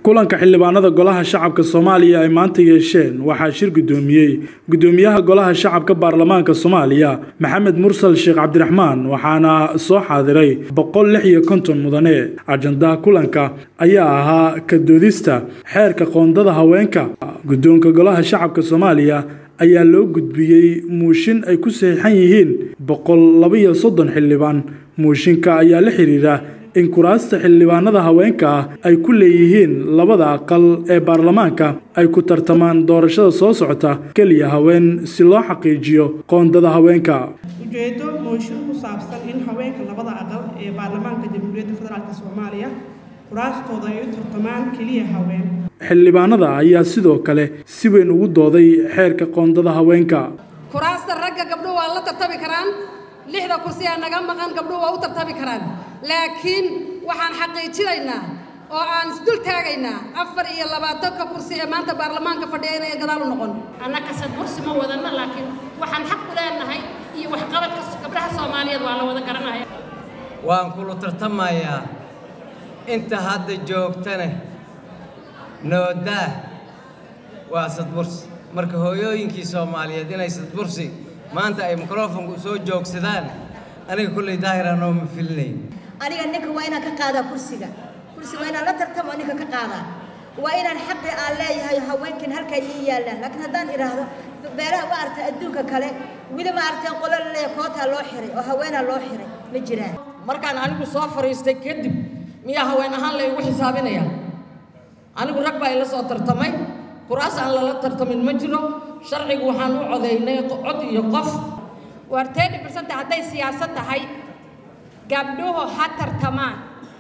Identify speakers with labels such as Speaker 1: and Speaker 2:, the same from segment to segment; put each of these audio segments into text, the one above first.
Speaker 1: kulanka xildhibaanada golaha shacabka soomaaliya ay maanta yeesheen waxaa shir guddoomiyey guddoomiyaha golaha shacabka baarlamaanka soomaaliya maxamed mursal sheekh cabdiraxmaan waxaana soo xaadiray boqol lix iyo konton mudane ajandaha kulanka ayaa ahaa ka doodista xeerka qoondada haweenka guddoonka golaha shacabka soomaaliya ayaa loo gudbiyey muushin ay ku saxiixan yihiin boqol labaiyo soddon xildhibaan muushinka ayaa la xiriira in kuraasta xildhibaanada haweenka ah ay ku leeyihiin labada aqal ee baarlamaanka ay ku tartamaan doorashada soo socota keliya haween si loo xaqiijiyo qoondada haweenka
Speaker 2: ujeedo mooshin ku saabsan in haweenka labada aqal ee baarlamaanka jamhuuriyadda federaalk soomaaliya kuraastooda ay u tartamaan keliya haween
Speaker 1: xildhibaanada ayaa sidoo kale si weyn ugu dooday xeerka qoondada haweenka
Speaker 3: kuraasta ragga gabdhuhu waa la tartami karaan lixda kursi ee naga maqan gabdhuhu waa u tartami karaan laakiin waxaan xaqiijinaynaa oo aan isdul taagaynaa afar iyo labaatanka kursi ee maanta baarlamaanka fadhiya inay gadaal u noqon
Speaker 4: annaka sadbursi ma wadanno laakiin waxaan xaq u leenahay iyo waxqabadka gabdhaha soomaaliyeed waa la wada garanaya
Speaker 5: waan kula tartamayaa inta hadda joogtane noodaa waa sadbursi marka hooyooyinkii soomaaliyeed inay sadbursi maanta ay mikrofonku soo joogsadaan aniga kulley daahiraan oo ma filinayn
Speaker 6: aniga ninka waa inaan ka qaadaa kursiga kursiga waa inaan la tartamo ninka ka qaadaa waa inaan xaqi aan leeyahay haweenkan halkaa ii yaallaan laakiin haddaan idhaahdo beelaha ma aragtay adduunka kale weli ma aragtay qolo laleeya kootaa loo xiray oo haweenaa loo xiray ma jiraan
Speaker 7: markaan anigu soo fadhiistay kadib miyaa haween ahaan laygu xisaabinaya anigu rag baa ila soo tartamay kuraas aan lala tartamin ma jiro sharcigu waxaan u codaynay cod iyo qof
Speaker 8: war tedi bersent hadday siyaasad tahay gabdhuhu ha tartamaan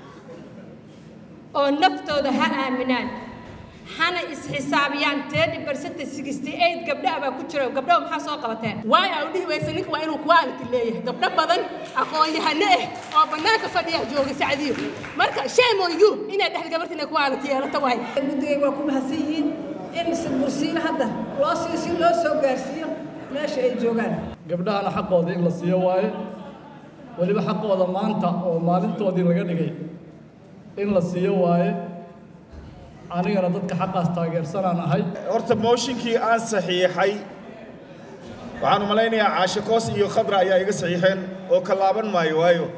Speaker 8: oo naftooda ha aaminaan hana isxisaabiyaan tedi bersent sixty eight gabdhaha baa ku jiro gabdhaha maxaa soo qabateen
Speaker 9: waayo aan dhihi waysa ninka waa inuu quality leeyahay gabdho badan aqoon-yahano ah oo bannaanka fadhiya jooga sacdiyo marka shame on you inaad dhexda gabarta inay quality yeelato waay
Speaker 2: guddigay waa ku mahadsan yihiin in sadbursiin hadda loo siiyo si loo soo gaarsiiyo meesha ay joogaan
Speaker 10: gabdhahana xaqooda in la siiyo waaye weliba xaqooda maanta oo maalintoodii laga dhigay in la siiyo waaye anigana dadka xaqaas taageersanaan ahay
Speaker 11: horta mooshinkii aan saxiixay waxaan u malaynayaa caashe koos iyo khadra ayaa iga saxiixeen oo ka laaban maayo waayo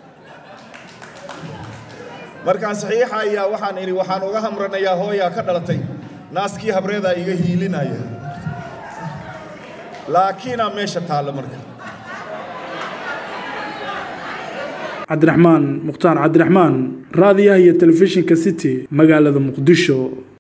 Speaker 11: markaan saxiixa ayaa waxaan idhi waxaan uga hamranayaa hooyaa ka dhalatay naaskii habreedaa iga hiilinaya laakiinaa meesha taalla marka
Speaker 1: cabdiraxmaan mukhtaar cabdiraxmaan raadiyaha iyo telefishinka city magaalada muqdisho